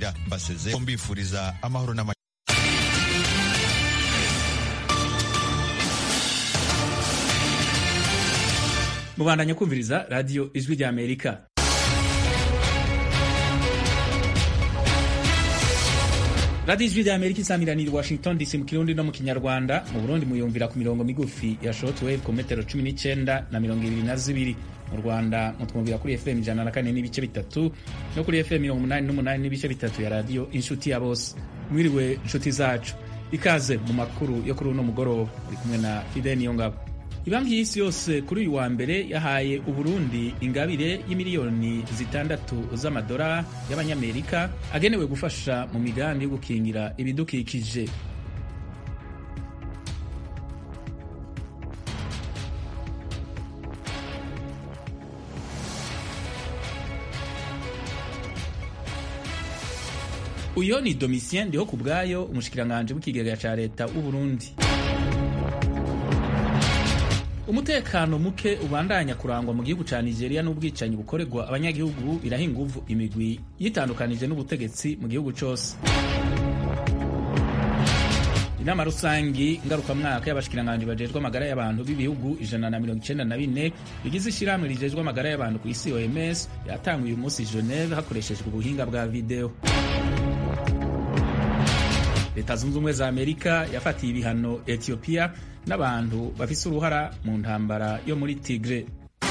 ikurikira baseze mbifuriza amahoro n'amahoro mubandanya kumviriza radiyo ijwi rya amerika radiyo ijwi rya amerika isamiranira washington dc mu kirundi no mu kinyarwanda mu burundi muyumvira ku mirongo migufi ya shortwave ku metero cumi n'icyenda na mirongo ibiri na zibiri mu rwanda mutwumvira kuri fm ijana na kane n'ibice bitatu no kuri fm mirongo umunani n'umunani n'ibice bitatu ya radiyo inshuti ya bose mwiriwe inshuti zacu ikaze mu makuru yo kuri uno mugoroba uri kumwe na fideni yongabo ibanki y'isi yose kuri uyu wa mbere yahaye uburundi ingabire y'imiliyoni zitandatu z'amadora y'abanyamerika agenewe gufasha mu migambi yo gukingira ibidukikije uyo ni domitien ndiho ku bwayo umushikiranganji w'ikigega ca leta w'uburundi umutekano muke ubandanya kurangwa mu gihugu ca nigeria n'ubwicanyi bukorerwa abanyagihugu biraha inguvu imigwi yitandukanije n'ubutegetsi mu gihugu cose inama rusangi ngarukamwaka y'abashikiranganji bajejwe amagara y'abantu b'ibihugu ijana na mirongo icenda na bine bigize ishirahamwe rijejwe amagara y'abantu ku isi oms yatanguye uyu munsi geneve hakoreshejwe ubuhinga bwa video leta zunze ubumwe za amerika yafatiye ibihano etiyopiya n'abantu bafise uruhara mu ntambara yo muri tigre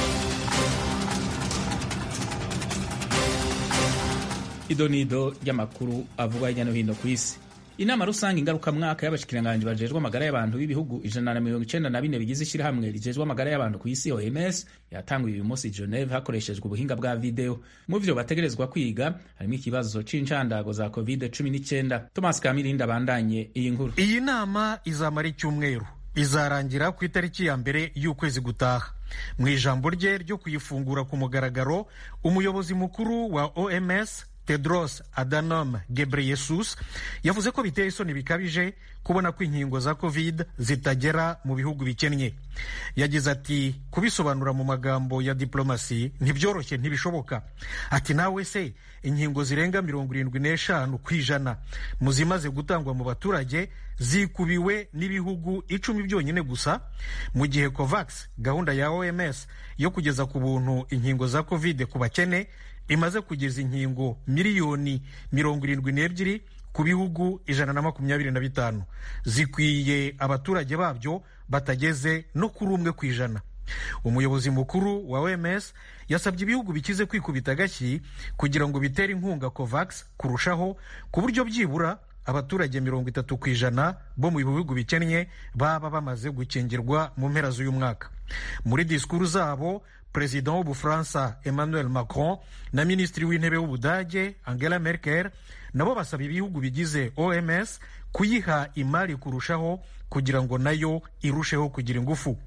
idonido ry'amakuru avugwa hirya no hino ku isi inama rusange ngarukamwaka y'abashikiranganji bajejwe amagara y'abantu b'ibihugu ijana na mirongo icenda na bine bigize ishirahamwe rijejwe amagara y'abantu ku isi oms yatanguye uyu munsi geneve hakoreshejwe ubuhinga bwa video mu vyo bategerezwa kwiga harimo ikibazo c'incandago za covid 19 thomas kamirindi abandanye iyi nkuru iyi nama izamara icyumweru izarangira ku itariki ya mbere y'ukwezi gutaha mu ijambo rye ryo kuyifungura ku mugaragaro umuyobozi mukuru wa oms tedros adhanom ghebreyesus yavuze ko biteye isoni bikabije kubona ko inkingo za covid zitagera mu bihugu bikennye yagize ati kubisobanura mu magambo ya diplomasi ntibyoroshye ntibishoboka ati nawe se inkingo zirenga mirongo irindwi n'eshanu ku ijana mu zimaze gutangwa mu baturage zikubiwe n'ibihugu icumi byonyine gusa mu gihe covax gahunda ya oms yo kugeza ku buntu inkingo za covid ku bakene imaze kugeza inkingo miliyoni mirongo irindwi n'ebyiri ku bihugu ijana na makumyabiri na bitanu zikwiye abaturage babyo batageze no kuri umwe ku ijana umuyobozi mukuru wa oms yasabye ibihugu bikize kwikubita agashyi kugira ngo bitere inkunga covax kurushaho ku buryo byibura abaturage mirongo itatu ku ijana bo mu bihugu bikennye baba bamaze gukingirwa mu mpera z'uyu mwaka muri disikuru zabo perezida w'ubufaransa emmanuel macron na minisitiri w'intebe w'ubudage angela merkel nabo basaba ibihugu bigize oms kuyiha imari kurushaho kugira ngo nayo irusheho kugira ingufu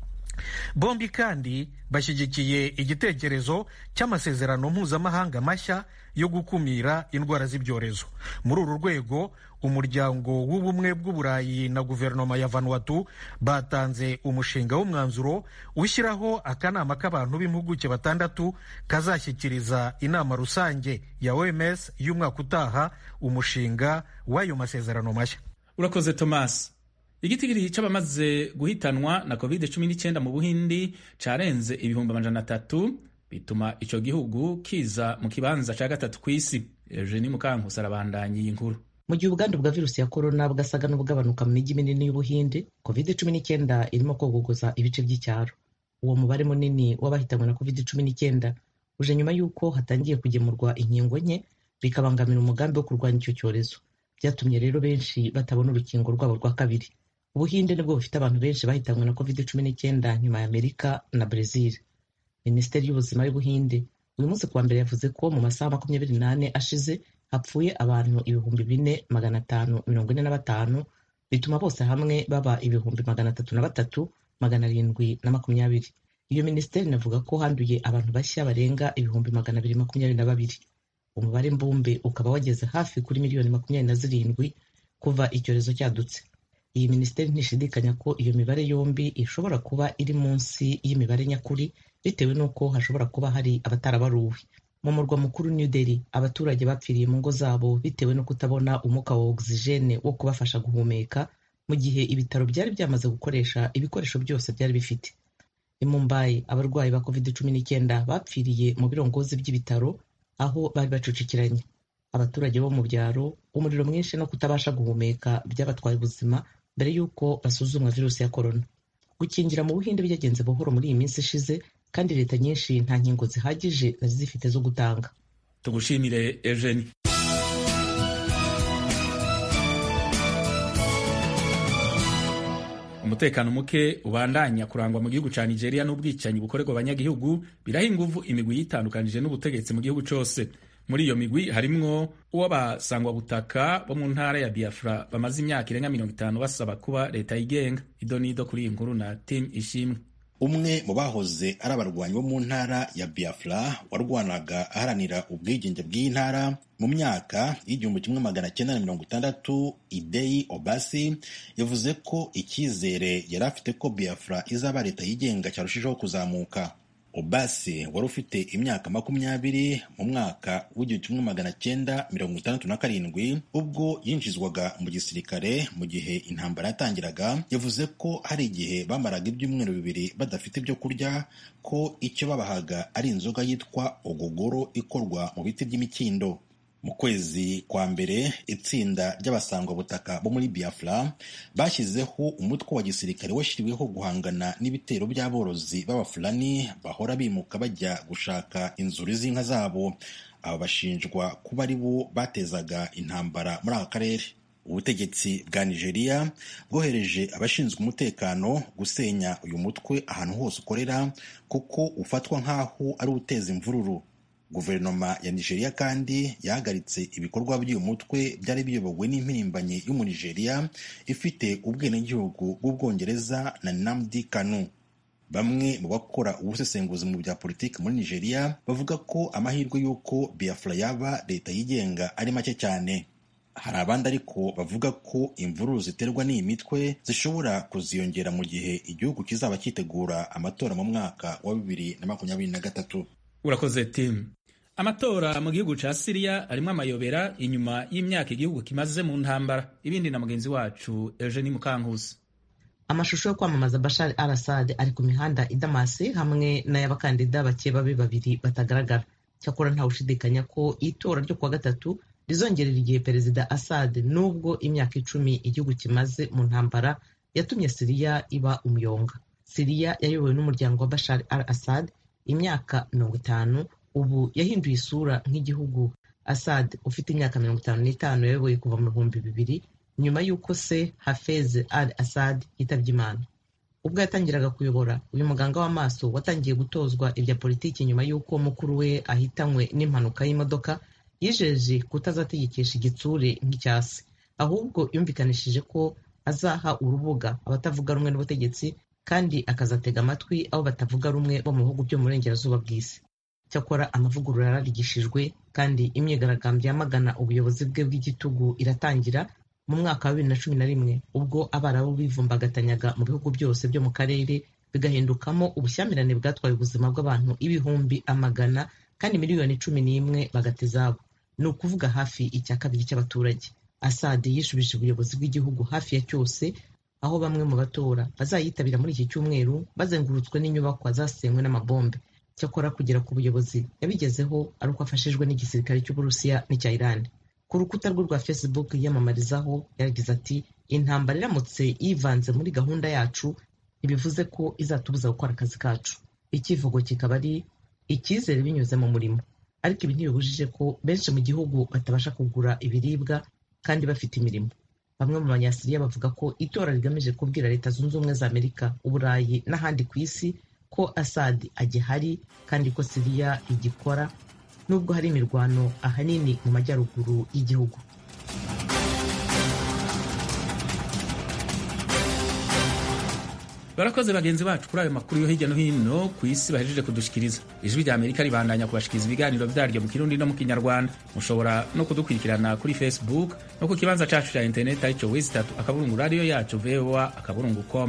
bombi kandi bashyigikiye igitekerezo cy'amasezerano mpuzamahanga mashya yo gukumira indwara z'ibyorezo muri uru rwego umuryango w'ubumwe bw'uburayi na guverinoma ya vanuatu batanze umushinga w'umwanzuro ushyiraho akanama k'abantu b'impuguke batandatu kazashyikiriza inama rusange ya oms y'umwaka utaha umushinga w'ayo masezerano mashya urakoze thomas igitigiri c'abamaze guhitanwa na covid 19 mu buhindi carenze ibihumbi amajana atatu bituma ico gihugu kiza mu kibanza ca gatatu kw'isi eugenie mukankusi arabandanya iyi nkuru mu gihe ubwandu bwa virusi ya korona bwasaga n'ubugabanuka mu mijyi minini y'ubuhinde covid 19 irimo kogogoza ibice by'icyaro uwo mubare munini w'abahitanwe na covid 19 uje nyuma y'uko hatangiye kugemurwa inkingo nke bikabangamira umugambi wo kurwanya icyo cyorezo byatumye rero benshi batabona urukingo rwabo rwa kabiri ubuhinde nibwo bufite abantu benshi bahitanwe na covid cumi n'icyenda nyuma ya amerika na brezil minisiteri y'ubuzima y'ubuhinde uyu munsi kuwa mbere yavuze ko mu masaha makumyabiri n'ane ashize hapfuye abantu ibihumbi bine magana atanu mirongo ine na batanu bituma bose hamwe baba ibihumbi magana atatu na batatu magana arindwi na makumyabiri iyo minisiteri inavuga ko handuye abantu bashya barenga ibihumbi magana abiri makumyabiri na babiri umubare mbumbe ukaba wageze hafi kuri miliyoni makumyabiri na zirindwi kuva icyorezo cyadutse iyi minisiteri ntishidikanya ko iyo mibare yombi ishobora kuba iri munsi y'imibare nyakuri bitewe n'uko hashobora kuba hari abatarabaruwe mu murwa mukuru new delhi abaturage bapfiriye mu ngo zabo bitewe no kutabona umwuka wa ogisijene wo kubafasha guhumeka mu gihe ibitaro byari byamaze gukoresha ibikoresho byose byari bifite i mumbai abarwayi ba covid cumi n'icyenda bapfiriye mu birongozi by'ibitaro aho bari bacucikiranye abaturage bo mu byaro umuriro mwinshi no kutabasha guhumeka byabatwaye ubuzima mbere y'uko basuzumwa virusi ya korona gukingira mu buhinde byagenze buhoro muri iyi minsi ishize kandi leta nyinshi nta nkingo zihagije zari zifite zo gutanga tugushimire Eugenie umutekano muke ubandanya kurangwa mu gihugu ca Nigeria n'ubwicanyi bukorerwa abanyagihugu biraha inguvu imigwi yitandukanije n'ubutegetsi mu gihugu cose muri iyo migwi harimwo uw'abasangwa butaka bo mu ntara ya Biafra bamaze imyaka irenga mirongo itanu basaba kuba leta yigenga ido n'ido kuri iyi nkuru na Tim Ishimwe umwe mu bahoze ari abarwanyi bo mu ntara ya Biafra warwanaga aharanira ubwigenge bw'iyi ntara mu myaka y'igihumbi kimwe magana cyenda na mirongo itandatu Idei Obasi yavuze ko icyizere yari afite ko Biafra izaba leta yigenga cyarushijeho kuzamuka Obasi wari ufite imyaka makumyabiri mu mwaka w'igihumbi kimwe magana cyenda mirongo itandatu na karindwi ubwo yinjizwaga mu gisirikare mu gihe intambara yatangiraga yavuze ko hari igihe bamaraga ibyumweru bibiri badafite ibyo kurya ko icyo babahaga ari inzoga yitwa ogogoro ikorwa mu biti by'imikindo mu kwezi kwa mbere itsinda ry'abasangwabutaka bo muri biafra bashyizeho umutwe wa gisirikare washyiriweho guhangana n'ibitero by'aborozi b'abafulani bahora bimuka bajya gushaka inzuri z'inka zabo aba bashinjwa kuba ari bo batezaga intambara muri aka karere ubutegetsi bwa nigeria bwohereje abashinzwe umutekano gusenya uyu mutwe ahantu hose ukorera kuko ufatwa nk'aho ari uteza imvururu guverinoma ya nigeria kandi yahagaritse ibikorwa by'uyu mutwe byari biyobowe n'impirimbanyi y'umunigeria ifite ubwenegihugu bw'ubwongereza na namdi kanu bamwe mu bakora ubusesenguzi mu bya politiki muri nigeria bavuga ko amahirwe y'uko biafra yaba leta yigenga ari make cyane hari abandi ariko bavuga ko imvururu ziterwa n'iyi mitwe zishobora kuziyongera mu gihe igihugu kizaba cyitegura amatora mu mwaka wa bibiri na makumyabiri na gatatu urakoze timu amatora mu gihugu ca siriya arimo amayobera inyuma y'imyaka igihugu kimaze mu ntambara ibindi na mugenzi wacu eugenie mukankusi amashusho yo kwamamaza bashar al assad ari ku mihanda i damasi hamwe n'ay'abakandida bake babe babiri batagaragara cyakora ntawe ushidikanya ko itora ryo kuwa gatatu rizongerera igihe perezida assad nubwo imyaka icumi igihugu kimaze mu ntambara yatumye siriya iba umuyonga siriya yayobowe n'umuryango wa bashar al assad imyaka mirongo itanu ubu yahinduye isura nk'igihugu assad ufite imyaka mirongo itanu n'itanu yayoboye kuva mu bihumbi bibiri nyuma y'uko se hafez al assad yitabye imana ubwo yatangiraga kuyobora uyu muganga w'amaso watangiye gutozwa ibya politiki nyuma y'uko mukuru we ahitanywe n'impanuka y'imodoka yijeje kutazategekesha igitsure nk'icyasi ahubwo yumvikanishije ko azaha urubuga abatavuga rumwe n'ubutegetsi kandi akazatega amatwi abo batavuga rumwe bo mu bihugu byo mu burengerazuba bw'isi cyakora amavugurura yararigishijwe kandi imyigaragambyo yamagana ubuyobozi bwe bw'igitugu iratangira mu mwaka wa bibiri na cumi na rimwe ubwo abarabu bivumbagatanyaga mu bihugu byose byo mu karere bigahindukamo ubushyamirane bwatwaye ubuzima bw'abantu ibihumbi amagana kandi miliyoni cumi n'imwe bagata izabo ni ukuvuga hafi icya kabiri cy'abaturage asade yishubije ubuyobozi bw'igihugu hafi ya cyose aho bamwe mu batora bazayitabira muri iki cyumweru bazengurutswe n'inyubakwa zasenywe n'amabombe cyakora kugera ku buyobozi yabigezeho ari uko afashijwe n'igisirikare cy'uburusiya n'icya irani ku rukuta rwe rwa facebook yiyamamarizaho yaragize ati intambara iramutse yivanze muri gahunda yacu ntibivuze ko izatubuza gukora akazi kacu icyivugo kikaba ari icyizere binyuze mu murimo ariko ibi ntibibujije ko benshi mu gihugu batabasha kugura ibiribwa kandi bafite imirimo bamwe mu banyasiriya bavuga ko itora rigamije kubwira leta zunze ubumwe za amerika uburayi n'ahandi ku isi ko asad agihari kandi ko siriya igikora nubwo hari imirwano ahanini mu majyaruguru y'igihugu barakoze bagenzi bacu kuri ayo makuru yo hirya no hino ku isi bahejeje kudushikiriza ijwi rya amerika ribandanya kubashikiriza ibiganiro byaryo mu kirundi no mu kinyarwanda mushobora no kudukurikirana kuri facebook no ku kibanza cacu cya interineti aricyo wizitatu akaburungu radiyo yacu voa akaburungu com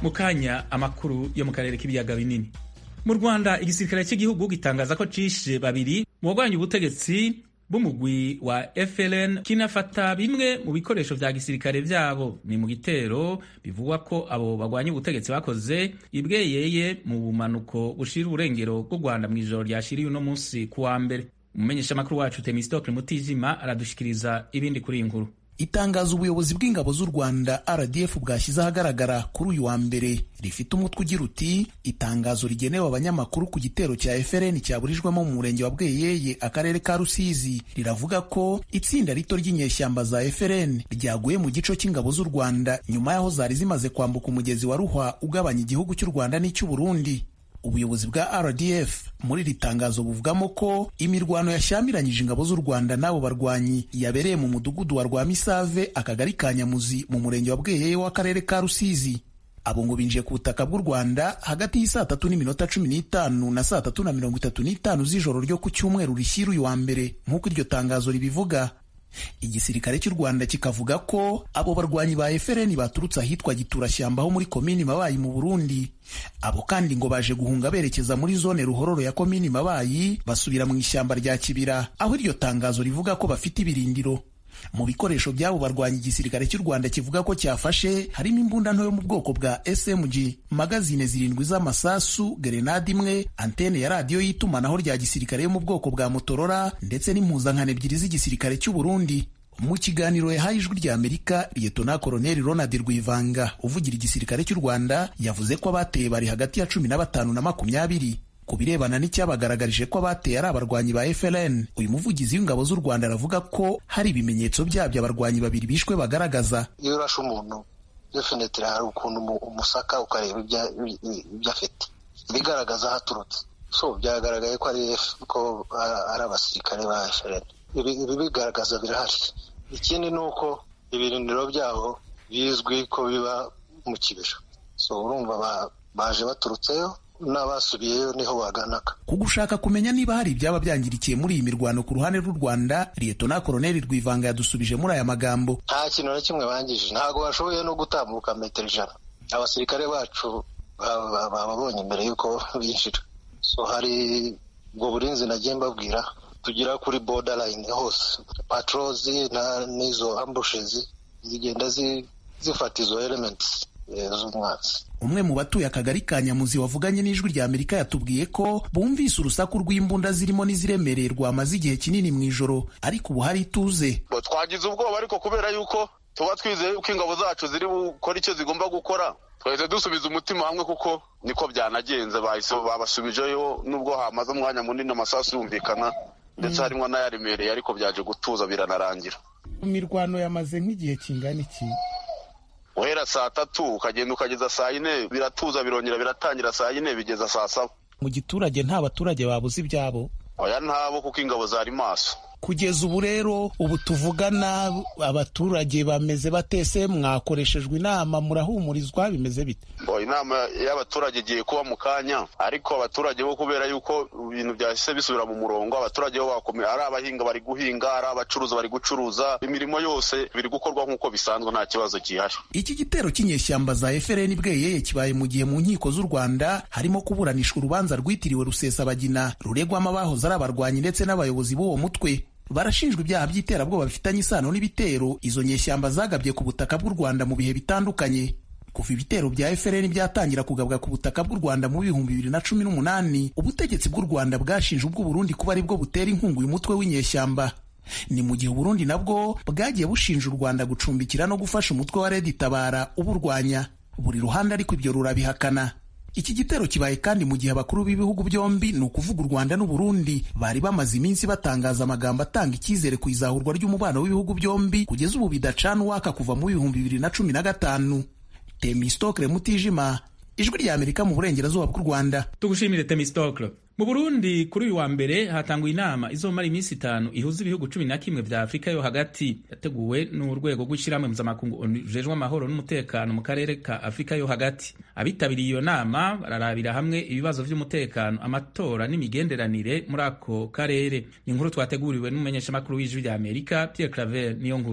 mu kanya amakuru yo mu karere k'ibiyaga binini mu rwanda igisirikare cy'igihugu gitangaza ko cishe babiri mu bagwanya ubutegetsi b'umugwi wa FLN kinafata bimwe mu bikoresho vya gisirikare vyabo ni mu gitero bivugwa ko abo bagwanya ubutegetsi bakoze ibweyeye mu bumanuko bushira urengero bw'u Rwanda mu ijoro ryashiriye uno munsi ku wa mbere umumenyesha makuru wacu Temistocle Mutijima aradushikiriza ibindi kuri iyi nkuru itangazo ubuyobozi bw'ingabo z'u rwanda rdf bwashyize ahagaragara kuri uyu wa mbere rifite umutwe ugira uti itangazo rigenewe abanyamakuru ku gitero cya frn cyaburijwemo mu murenge wa bweyeye akarere ka rusizi riravuga ko itsinda rito ry'inyeshyamba za frn ryaguye mu gico cy'ingabo z'u rwanda nyuma y'aho zari zimaze kwambuka umugezi wa ruhwa ugabanya igihugu cy'u rwanda n'icy'u burundi ubuyobozi bwa rdf muri iri tangazo buvugamo ko imirwano yashyamiranyije ingabo z'u rwanda n'abo barwanyi yabereye mu mudugudu wa rwamisave akagari ka nyamuzi mu murenge wa bweyeye w'akarere ka rusizi abo ngo binjiye ku butaka bw'u rwanda hagati y'isaa tatu n'iminota cumi n'itanu na saa tatu na mirongo itatu n'itanu z'ijoro ryo ku cyumweru rishyira uyu wa mbere nk'uko iryo tangazo ribivuga igisirikare cy'u rwanda kikavuga ko abo barwanyi ba FLN baturutse ahitwa giturashyamba ho muri komini mabayi mu burundi abo kandi ngo baje guhunga berekeza muri zone ruhororo ya komini mabayi basubira mu ishyamba rya kibira aho iryo tangazo rivuga ko bafite ibirindiro mu bikoresho by'abo barwanya igisirikare cy'u rwanda kivuga ko cyafashe harimo imbunda nto yo mu bwoko bwa smg magazine zirindwi z'amasasu gerenade imwe antene ya radiyo y'itumanaho rya gisirikare yo mu bwoko bwa motorora ndetse n'impuzankano ebyiri z'igisirikare cy'u burundi mu kiganiro yahaye ijwi rya amerika liyetona koloneli ronald rwivanga uvugira igisirikare cy'u rwanda yavuze ko abateye bari hagati ya cumi na batanu na makumyabiri ku birebana n'icyabagaragarije ko abateye ari abarwanyi ba FLN uyu muvugizi w'ingabo z'u Rwanda aravuga ko hari ibimenyetso byabyo abarwanyi babiri bishwe bagaragaza iyo urashe umuntu definitely hari ukuntu umusaka ukareba ibyo afite bigaragaza aho aturutse so byagaragaye ko ari ko ari abasirikare ba FLN ibi bigaragaza birahari ikindi ni uko ibirindiro byabo bizwi ko biba mu kibero so urumva baje baturutseyo n'abasubiyeyo niho baganaga ku gushaka kumenya niba hari ibyaba byangirikiye muri iyi mirwano ku ruhande rw'u rwanda liyetona koloneli rwivanga yadusubije muri aya magambo nta kintu na kimwe bangije ntabwo bashoboye no gutambuka metero ijana abasirikare bacu bababonye imbere y'uko binjira so hari ubwo burinzi nagiye mbabwira tugera kuri borderline hose patrozi n'izo ambushes zigenda zifata izo elements z'umwanzi umwe mu batuye akagari ka nyamuzi wavuganye n'ijwi rya amerika yatubwiye ko bumvise urusaku rw'imbunda zirimo n'iziremereye rwamaze igihe kinini mu ijoro ariko ubu hari ituze twagize ubwoba ariko kubera yuko tuba twizeye ko ingabo zacu ziri gukora icyo zigomba gukora twahise dusubiza umutima hamwe kuko niko byanagenze babasubijeyo nubwo hamaze umwanya munini amasasu yumvikana ndetse harimo n'ayaremereye ariko byaje gutuza biranarangira imirwano yamaze nk'igihe kingana iki uhera saa tatu ukagenda ukageza saa yine biratuza birongera biratangira saa yine bigeza saa saba mu giturage nta baturage babuze ibyabo oya ntabo kuko ingabo zari maso kugeza ubu rero ubu tuvugana abaturage bameze batese mwakoreshejwe inama murahumurizwa bimeze bite inama y'abaturage igiye kuba mu kanya ariko abaturage bo kubera yuko ibintu byahise bisubira mu murongo abaturage bo bakomeye ari abahinga bari guhinga ari abacuruza bari gucuruza imirimo yose biri gukorwa nk'uko bisanzwe nta kibazo gihari iki gitero cy'inyeshyamba za FLN bweyeye kibaye mu gihe mu nkiko z'u Rwanda harimo kuburanishwa urubanza rwitiriwe Rusesabagina ruregwamo abahoze ari abarwanyi ndetse n'abayobozi b'uwo mutwe barashinjwa ibyaha by'iterabwoba bifitanye isano n'ibitero izo nyeshyamba zagabye ku butaka bw'u Rwanda mu bihe bitandukanye kuva ibitero bya FLN byatangira kugabwa ku butaka bw'u Rwanda mu bihumbi bibiri na cumi n'umunani ubutegetsi bw'u Rwanda bwashinje ubw'u Burundi kuba aribwo butera inkunga uyu mutwe w'inyeshyamba ni mu gihe Burundi nabwo bwagiye bushinja u Rwanda gucumbikira no gufasha umutwe wa Red Tabara uburwanya buri ruhande ariko ibyo rurabihakana iki gitero kibaye kandi mu gihe abakuru b'ibihugu byombi ni ukuvuga u Rwanda n'u Burundi bari bamaze iminsi batangaza amagambo atanga icyizere ku izahurwa ry'umubano w'ibihugu byombi kugeza ubu bidacana uwaka kuva mu bihumbi bibiri na cumi na gatanu Temistokle Mutijima ijwi rya Amerika mu burengerazuba bw'u Rwanda tugushimire Temistokle mu Burundi kuri uyu wa mbere hatanguye inama izomara iminsi itanu ihuza ibihugu cumi na kimwe vya Afurika yo hagati yateguwe n'urwego rw'ishyirahamwe mpuzamakungu rujejwe amahoro n'umutekano mu karere ka Afurika yo hagati abitabiriye iyo nama bararabira hamwe ibibazo vy'umutekano amatora n'imigenderanire muri ako karere ni inkuru twateguriwe n'umumenyeshamakuru w'ijwi rya Amerika Pierre Claver niyo nkuru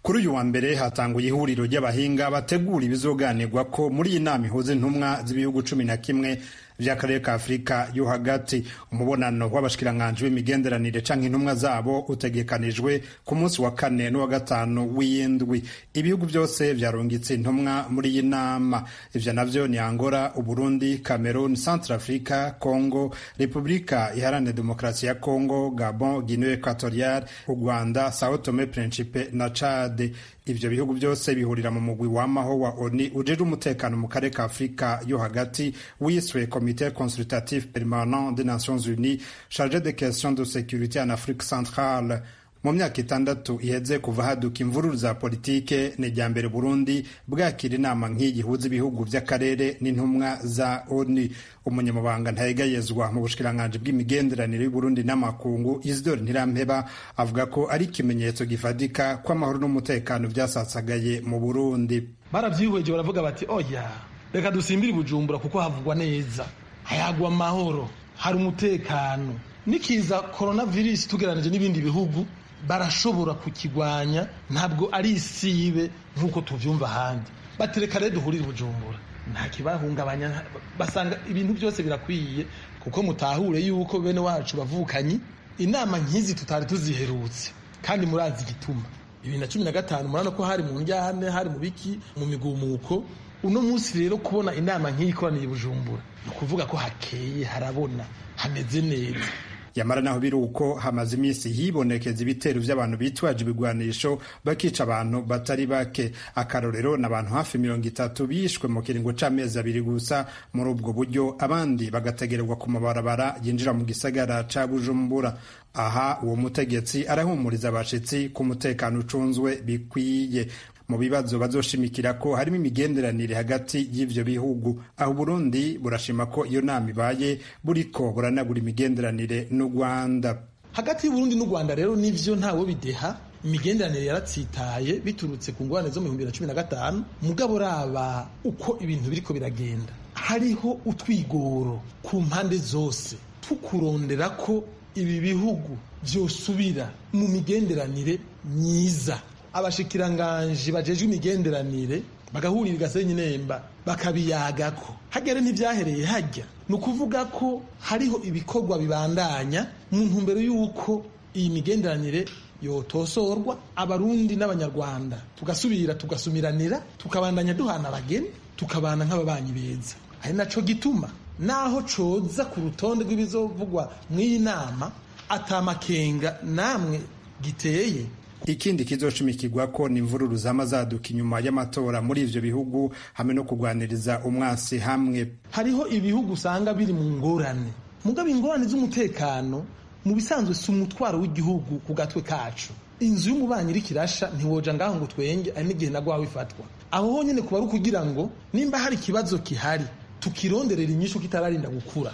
kuri uyu wa mbere hatanguye ihuriro ry'abahinga bategura ibizoganirwa ko muri iyi nama ihuza intumwa z'ibihugu cumi na kimwe vy'akarere ka afurika yo hagati umubonano w'abashikiranganji b'imigenderanire canke intumwa zabo utegekanijwe ku munsi wa kane n'uwa gatanu w'iyindwi ibihugu byose vyarungitse intumwa muri iyi nama ivyo navyo ni angola uburundi cameroon centre africa congo repubulika iharanira demokarasi ya congo gabon guinee equatorial u rwanda sao tome principe na chade ivyo bihugu byose bihurira mu mugwi wamaho wa oni ujejwe umutekano mu karere ka afurika yo hagati wiswe comité consultatif permanent des nations unies chargé des questions de sécurité en afrique centrale mu myaka itandatu iheze kuva haduka imvururu za politike ni irya mbere burundi bwakira inama nk'iyi ihuza ibihugu by'akarere n'intumwa za oni umunyamabanga ntayegayezwa mu bushikiranganji bw'imigenderanire y'uburundi n'amakungu isidori ntirampeba avuga ko ari ikimenyetso gifatika ko amahoro n'umutekano byasasagaye mu burundi baravyihweje baravuga bati oya reka dusimbire bujumbura kuko havugwa neza hayagwa amahoro hari umutekano nikiza coronavirus tugeranije n'ibindi bihugu barashobora kukigwanya ntabwo ari isibe nk'uko tuvyumva ahandi batereka rero duhurire bujumbura nta kibahungabanya basanga ibintu byose birakwiye kuko mutahure yuko bene wacu bavukanyi inama nk'izi tutari tuziherutse kandi murazi igituma bibiri na cumi na gatanu murabona ko hari mu njyane hari mu biki mu migumuko uno munsi rero kubona inama nk'iyi ikoraniye bujumbura ni ukuvuga ko hakeye harabona hameze neza yamara naho biri uko hamaze iminsi hibonekeza ibitero by'abantu bitwaje ibigwanisho bakica abantu batari bake akarorero n'abantu hafi mirongo itatu bishwe mu kiringo c'amezi abiri gusa muri ubwo buryo abandi bagategererwa ku mabarabara yinjira mu gisagara ca bujumbura aha uwo mutegetsi arahumuriza abashitsi ko umutekano ucunzwe bikwiye mu bibazo bazoshimikira ko harimo imigenderanire hagati y'ivyo bihugu aho Burundi burashima ko iyo nama ibaye buriko buranagura imigenderanire n'u Rwanda hagati y'Uburundi n'u Rwanda rero nivyo ntawe bideha imigenderanire yaratsitaye biturutse ku ngorane zo mu bihumbi bibiri na cumi na gatanu mugabo raba uko ibintu biriko biragenda hariho utwigoro ku mpande zose tukurondera ko ibi bihugu vyosubira mu migenderanire myiza abashikiranganji bajejwe imigenderanire bagahurira igasenyi nemba bakabiyagako hagere ntivyahereye hajya ni ukuvuga ko hariho ibikorwa bibandanya mu ntumbero y'uko iyi migenderanire yotosorwa abarundi n'abanyarwanda tugasubira tugasumiranira tukabandanya duhana abageni tukabana nk'ababanyi beza ari naco gituma naho coza ku rutonde rw'ibizovugwa mw'iyi nama atamakenga namwe giteye ikindi kizoshimikirwa ko ni imvururu zama zaduka inyuma y'amatora muri ivyo bihugu hamwe no kugwaniriza umwasi hamwe hariho ibihugu usanga biri mu ngorane mugabo ingorane z'umutekano mu bisanzwe si umutwaro w'igihugu ku gatwe kacu inzu y'umubanyi iriko irasha ntiwoja ngaho ngo twenge ari n'igihe nagwaho ifatwa aho honyene kuba ari ukugira ngo nimba hari ikibazo kihari tukironderera inyishu kitararinda gukura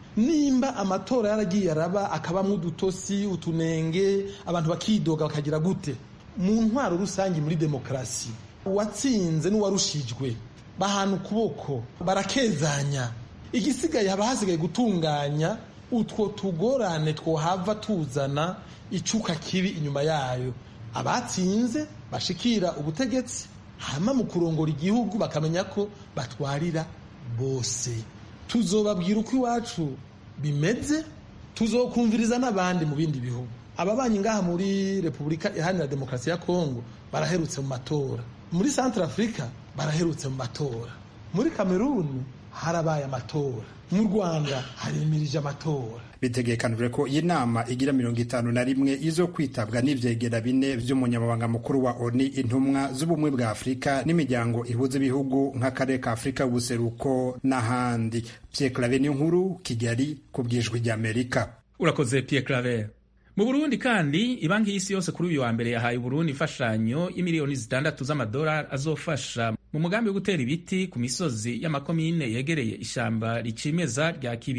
nimba amatora yaragiye araba akabamwo udutosi utunenge abantu bakidoga bakagira gute mu ntwaro rusange muri demokarasi uwatsinze n'uwarushijwe bahana ukuboko barakezanya igisigaye haba hasigaye gutunganya utwo tugorane twohava tuzana icuka kibi inyuma yayo abatsinze bashikira ubutegetsi hama mu kurongora igihugu bakamenya ko batwarira bose tuzobabwira uko iwacu bimeze tuzokumviriza n'abandi mu bindi bihugu ababanyi ngaha muri repubulika iharanira demokarasi ya kongo baraherutse mu matora muri centre africa baraherutse mu matora muri kameruni harabaye amatora mu rwanda harimirije amatora bitegekanijwe ko iyi nama igira mirongo itanu na rimwe izo kwitabwa n'ivyegera bine vy'umunyamabanga mukuru wa oni intumwa z'ubumwe bwa afurika n'imiryango ihuza ibihugu nk'akarere ka afurika y'ubuseruko n'ahandi pierre clave nkuru kigali ku bwijwi ry'amerika urakoze pierre claver mu burundi kandi ibanki y'isi yose kuri uyu wa mbere yahaye uburundi imfashanyo y'imiliyoni zitandatu z'amadolari azofasha mu mugambi wo gutera ibiti ku misozi y'amakomine yegereye ishamba ricimeza rya kibira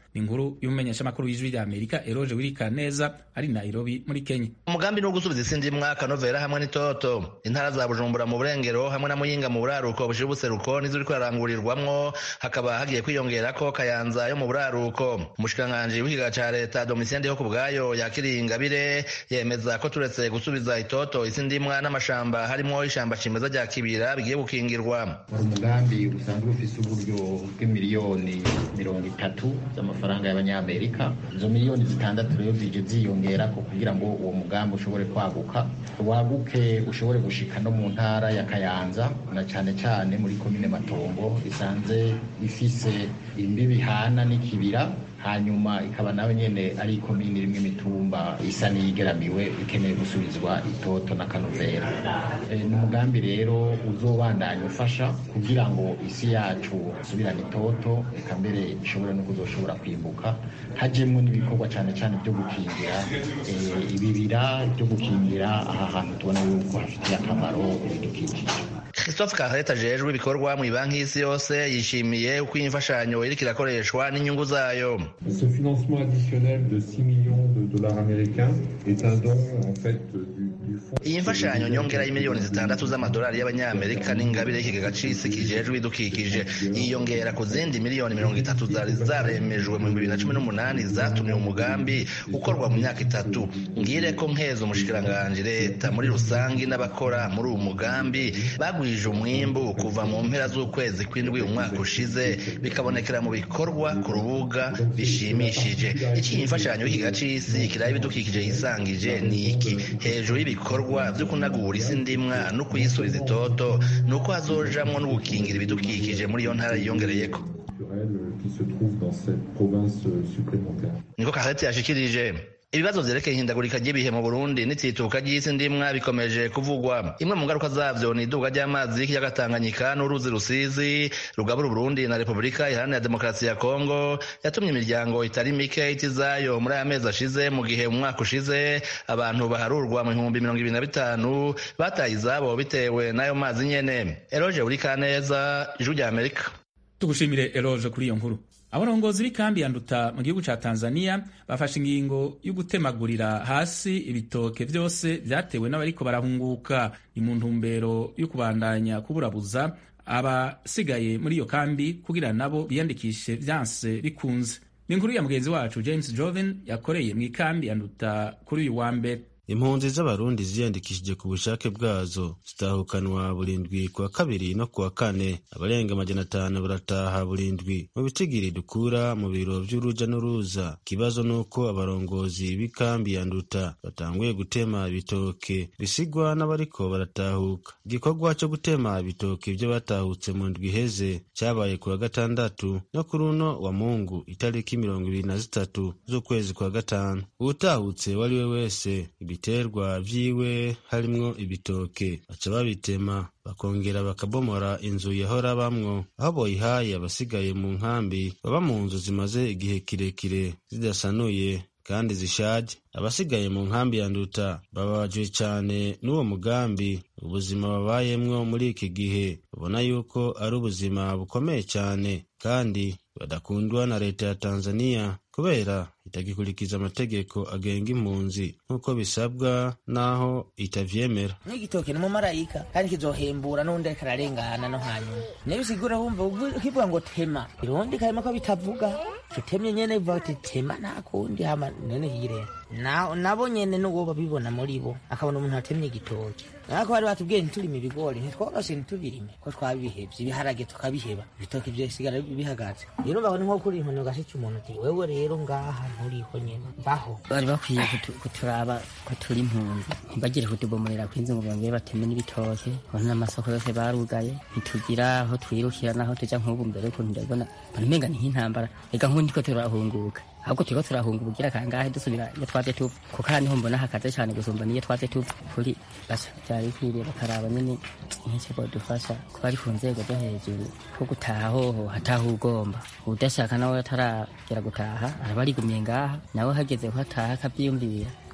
ni inkuru y'umumenyeshamakuru w'ijwi rya amerika eroje wirikaneza ari nairobi muri kenya umugambi ni uwo gusubiza isi ndimwa kanovera hamwe n'itoto intara za bujumbura mu burengero hamwe na muyinga mu buraruko bushira ubuseruko nizo uriko ararangurirwamwo hakaba hagiye kwiyongerako kayanza yo mu buraruko umushikiranganji w'ikigaga ca leta domitien ndiho ku bwayo yakiriye ingabire yemeza ko turetse gusubiza itoto isi ndimwa n'amashamba harimwo ishamba cimeza rya kibira bigiye gukingirwa umugambi usanzwe ufise uburyo bw'imiliyoni mirongo itatu z'amafaranga y'abanyamerika izo miliyoni zitandatu rero zije ziyongerako kugira ngo uwo mugambi ushobore kwaguka waguke ushobore gushika no mu ntara ya kayanza na cane cane muri komine matongo isanze ifise imbibi hana n'ikibira hanyuma ikaba nawe nyene ari ikomini irimwo imitumba isa n'iyigeramiwe ikeneye gusubizwa itoto na kanovera e, ni umugambi rero uzobandanya ufasha kugira ngo isi yacu isubirane itoto eka mbere ishobore no kuzoshobora kwimbuka hajemwo n'ibikorwa cane cane vyo gukingira e, ibibira vyo gukingira aha hantu tubona yuko hafitiye akamaro ibidukikije christophe kareta ajejwe ibikorwa mu ibanki y'isi yose yishimiye uko iyi mfashanyo iriko irakoreshwa n'inyungu zayo Ce financement additionnel de 6 millions de dollars américains est un don en fait du, du fonds. iyi mfashanyo nyongera y'imiliyoni zitandatu z'amadolari y'abanyamerika n'ingabire y'ikigega c'isi kijejwe ibidukikije yiyongera ku zindi miliyoni mirongo itatu zari zaremejwe mu bibiri na cumi n'umunani zatumye umugambi ukorwa mu myaka itatu ngire ko nkeza umushikiranganji leta muri rusangi n'abakora muri uwo mugambi bagwije umwimbu kuva mu mpera z'ukwezi kw'indwi umwaka ushize bikabonekera mu bikorwa ku rubuga bishimishije iki imfashanyo y'ikigega c'isi kiraba ibidukikije yisangije ni iki hejuru y'ibikorwa vyo kunagura isi ndimwa no kuyisubiza itoto ni uko hazojamwo no gukingira ibidukikije muri iyo ntara yiyongereyeko qui se trouve dans cette province supplémentaire. niko kaheti yashikirije ibibazo vyerekeye ihindagurika ry'ibihe mu burundi n'itsituka ry'isi ndimwa bikomeje kuvugwa imwe mu ngaruka zavyo ni iduga ry'amazi y'ikiyaga tanganyika n'uruzi rusizi rugabura uburundi na repubulika iharanira demokarasi ya kongo yatumye imiryango itari mike ita izayo muri aya mezi ashize mu gihe mu mwaka ushize abantu baharurwa mu bihumbi mirongo ibiri na bitanu bataye izabo bitewe n'ayo mazi nyene eroje urikaneza ijwi rya amerika tugushimire eroje kuri iyo nkuru abarongozi b'ikambi ya nduta mu gihugu ca tanzania bafashe ingingo yo gutemagurira hasi ibitoke vyose vyatewe n'abariko barahunguka ni mu ntumbero yo kubandanya kuburabuza abasigaye muri iyo kambi kugira nabo biyandikishe vyanse bikunze ni inkuru ya mugenzi wacu james joven yakoreye mu ikambi ya nduta kuri uyu wa mbere impunzi z'abarundi ziyandikishije ku bushake bwazo zitahukanwa burindwi kuwa kabiri no kuwa kane abarenga amajana atanu barataha burindwi mu bitigiri dukura mu biro vy'uruja n'uruza ikibazo nuko abarongozi b'ikambi ya nduta batanguye gutema ibitoke bisigwa n'abariko baratahuka igikorwa co gutema ibitoke vyo batahutse mu ndwi iheze cabaye kuwa gatandatu no kuri uno wa mungu itariki mirongo ibiri na zitatu z'ukwezi kwa gatanu uwutahutse wariwe wese ibiterwa vyiwe harimwo ibitoke baca babitema bakongera bakabomora inzu yahora bamwo aho boyihaye abasigaye mu nkambi baba mu nzu zimaze igihe kirekire zidasanuye kandi zishaje abasigaye mu nkambi ya nduta bababajwe cane n'uwo mugambi ubuzima babayemwo muri iki gihe babona yuko ari ubuzima bukomeye cane kandi badakundwa na leta ya tanzaniya kubera itagikurikiza amategeko agenga impunzi nk'uko bisabwa n'aho itavyemera n'igitoke ni umumarayika kandi kizohembura n'undi ariko ararengana no hanyuma niyo bisigura wumva ukivuga ngo tema irundi karimo ko bitavuga tutemye nyene bivuga ati tema nta kundi hama nene hirera nabo nyene n'uwo babibona muri bo akabona umuntu atemye igitoke ariko bari batubwiye ntiturime ibigori ntitwogase ntitubirime ko twabihevye ibiharage tukabiheba ibitoke vyosigara bihagaze rero mbaho ni nko kuri inkoni ugashica umuntu ati wewe rero ngaha nturiho nyene baho bari bakwiye kuturaba ko turi impunzi ntibagire kutubomorera kw'inzu ngo bongere bateme n'ibitoke ubona n'amasoko yose barugaye ntitugira aho twirukira naho tuja nk'ubu mbere ukuntu ndabona mbona umenga ni nk'intambara reka nk'ubu ndiko turahunguka ahubwo turiko turahunga ubugira kangahe dusubira iyo twaje tuva kuko aha niho mbona hakaze cane gusumba niyo twaje tuva kuri basa vyari bikwiriye bakaraba nyene nk'iki bodufasha kuba ari ku nzego zo hejuru ko gutaha hoho hataha ugomba udashaka nawe ataragera gutaha araba arigumiye ngaha nawe hageze ko ataha akavyiyumvira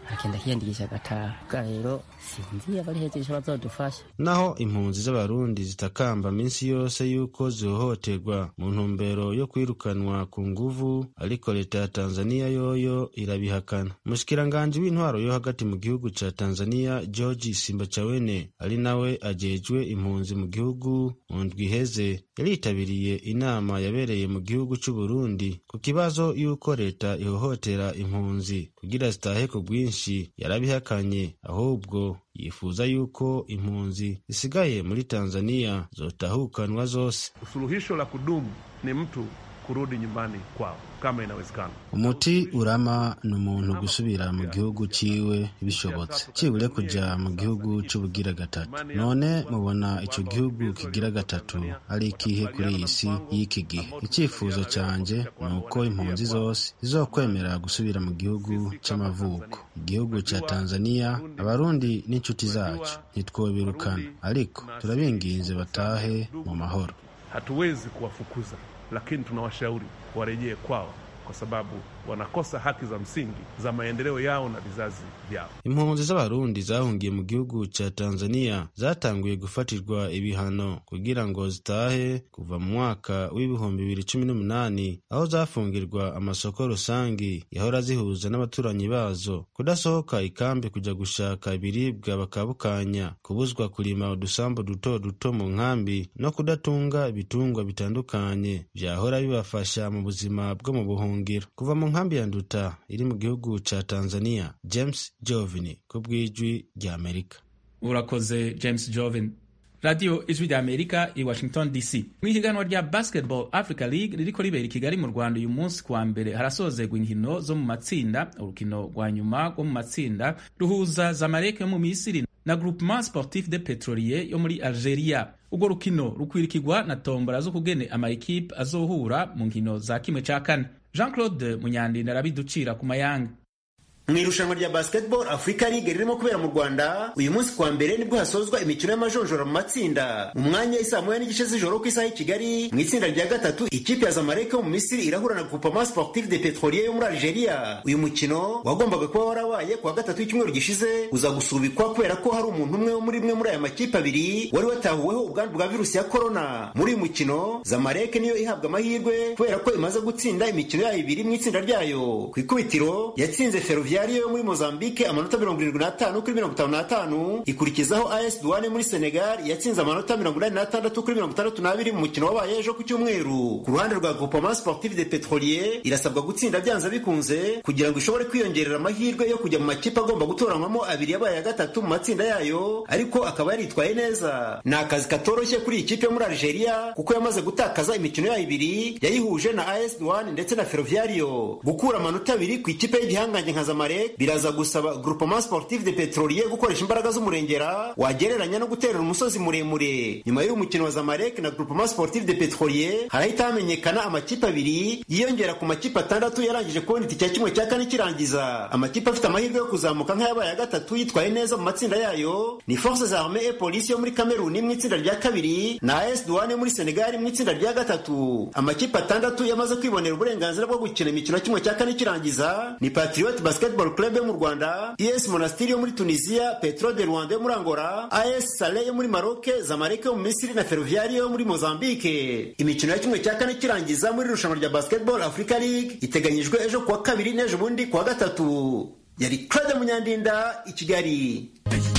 akagenda akiyandikisha agataha bwa rero sinzi abari hejuru bazodufasha naho impunzi z'abarundi zitakamba minsi yose yuko zihohoterwa mu ntumbero yo kwirukanwa ku nguvu ariko leta ya tanzaniya yoyo irabihakana umushikiranganji w'intwaro yo hagati mu gihugu ca tanzaniya george simbachawene ari nawe ajejwe impunzi mu gihugu mu ndwi iheze yaritabiriye inama yabereye mu gihugu c'uburundi ku kibazo y'uko leta ihohotera impunzi kugira zitahe ku bwinshi yarabihakanye ahubwo yifuza yuko impunzi zisigaye muri tanzaniya zotahukanwa zose suluhisho la kudumu ni mtu kurudi nyumbani kwao kama inawezekana. umuti urama ni umuntu gusubira mu gihugu ciwe bishobotse cibure kuja mu gihugu c'ubugira gatatu none mubona ico gihugu kigira gatatu ari ikihe kuri iyi si y'iki gihe icifuzo canje ni uko impunzi zose zizokwemera gusubira mu gihugu c'amavuko igihugu ca tanzaniya abarundi n'inshuti zacu ntitwobirukana ariko turabinginze batahe mu mahoro Hatuwezi kuwafukuza, lakini tunawashauri warejee kwao, kwa sababu wanakosa haki za msingi za maendeleo yao na vizazi vyao. impunzi z'abarundi zahungiye mu gihugu ca tanzaniya zatanguye gufatirwa ibihano kugira ngo zitahe kuva mu mwaka w'ibihumbi bibiri cumi n'umunani aho zafungirwa amasoko rusangi yahora zihuza n'abaturanyi bazo kudasohoka ikambi kuja gushaka ibiribwa bakabukanya kubuzwa kurima udusambu duto duto mu nkambi no kudatunga ibitungwa bitandukanye vyahora bibafasha mu buzima bwo mu buhungiro kuva mu nkambi ya nduta iri mu gihugu ca tanzania james jovini ku bw'ijwi rya amerika urakoze james joven radiyo ijwi rya amerika i washington dc mu ihiganwa rya basketball africa league ririko ribera i kigali mu rwanda uyu munsi kuwa mbere harasozerwa inkino zo mu matsinda urukino rwa nyuma rwo mu matsinda ruhuza zamalek yo mu misiri na groupement sportif de petrolier yo muri algeria urwo rukino rukwirikirwa na tombora zo kugene amayikipe azohura mu nkino za kimwe ca kane jean claude munyandinda arabiducira ku mayanga mu irushanwa rya basketball africa league ririmo kubera mu rwanda uyu munsi kuwa mbere nibwo hasozwa imikino y'amajonjora mu matsinda mu mwanya isaa moya n'igice z'ijoro ku isaha y'i kigali mu itsinda rya gatatu ikipe ya zamalek yo mu misiri irahura na groupement sportif de petrolier yo muri algeria uyu mukino wagombaga kuba warabaye kuwa gatatu w'icyumweru gishize uza gusubikwa kubera ko hari umuntu umwe wo muri imwe muri aya makipe abiri wari watahuweho ubwandu bwa virusi ya korona muri uyu mukino zamalek niyo ihabwa amahirwe kubera ko imaze gutsinda imikino yayo ibiri mu itsinda ryayo ku ikubitiro yatsinze feruvia Ferroviario yo muri Mozambique amanota mirongo irindwi n'atanu kuri mirongo itanu n'atanu ikurikizaho AS Douane muri Senegal yatsinze amanota mirongo inani n'atandatu kuri mirongo itandatu n'abiri mu mukino wabaye ejo ku cyumweru ku ruhande rwa Groupement Sportif de Petrolier irasabwa gutsinda byanze bikunze kugira ngo ishobore kwiyongerera amahirwe yo kujya mu makipe agomba gutoranywamo abiri yabaye ya gatatu mu matsinda yayo ariko akaba yaritwaye neza ni akazi katoroshye kuri iyi kipe yo muri Algeria kuko yamaze gutakaza imikino yayo ibiri yayihuje na AS Douane ndetse na Ferroviario gukura amanota abiri ku ikipe y'igihangange nka Zamalek biraza gusaba groupement sportif de petrolier gukoresha imbaraga z'umurengera wagereranya no guterera umusozi muremure nyuma y'uyu mukino wa zamalek na groupement sportif de petrolier harahita hamenyekana amakipe abiri yiyongera ku makipe atandatu yarangije kubona itike ya kimwe cya kane kirangiza amakipe afite amahirwe yo kuzamuka nk'ayabaye ya gatatu yitwaye neza mu matsinda yayo ni forces armées et police yo muri kameruni mu itsinda rya kabiri na as douane yo muri senegal mu itsinda rya gatatu amakipe atandatu yamaze kwibonera uburenganzira bwo gukina imikino ya kimwe cya kane kirangiza ni patriot basketball club yo mu rwanda es monastiri yo muri tunisia petro de rwanda yo muri angola as sale yo muri maroc zamalek yo mu misiri na ferroviario yo muri mozambique imikino ya kimwe cya kane kirangiza muri irushanwa rya basketball africa league iteganyijwe ejo kuwa kabiri n'ejo bundi kuwa gatatu yari claude munyandinda i kigali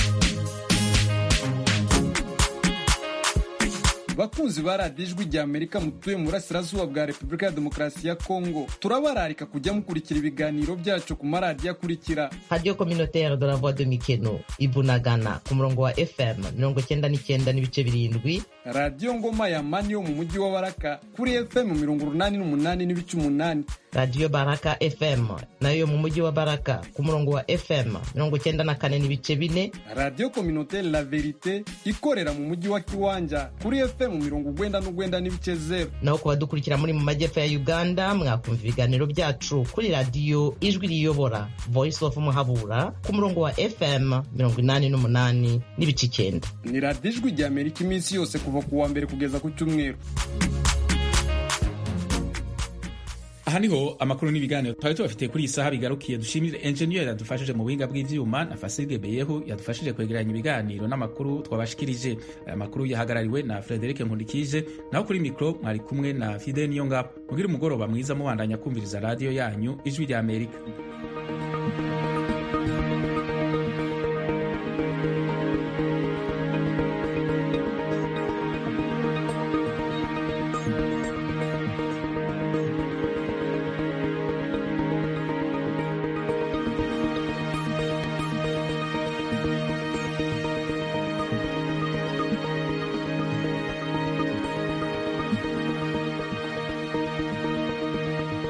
bakunzi ba radiyo ijwi rya amerika mutuye mu burasirazuba bwa repubulika ya demokarasi ya kongo turabararika kujya mukurikira ibiganiro byacu ku maradiyo akurikira radiyo communautaire de la voix de mikeno ibunagana ku murongo wa fm mirongo cyenda n'icyenda n'ibice birindwi radiyo ngoma ya mani yo mu mujyi wa baraka kuri fm mirongo urunani n'umunani n'ibice umunani radiyo baraka fm nayo mu mujyi wa baraka ku murongo wa fm mirongo cyenda na kane n'ibice bine radiyo communautaire la verite ikorera mu mujyi wa kiwanja kuri fm mirongo ugwenda n'ugwenda n'ibice zeru naho ku badukurikira muri mu majyepfo ya uganda mwakumva ibiganiro byacu kuri radiyo ijwi riyobora voice of muhabura ku murongo wa fm mirongo inani n'umunani n'ibice icyenda ni radiyo ijwi rya amerika iminsi yose kuva ku wa mbere kugeza ku cyumweru aha niho amakuru n'ibiganiro twari tubafitiye kuri iyi saha bigarukiye dushimire enjeniyeri yadufashije mu buhinga bw'ivyuma na fasige beyehu yadufashije kwegeranya ibiganiro n'amakuru twabashikirije aya makuru yahagarariwe na frederike nkundikije naho kuri mikro mwari kumwe na fide niyo ngabo mugire umugoroba mwiza mubandanya kumviriza radiyo yanyu ijwi rya amerika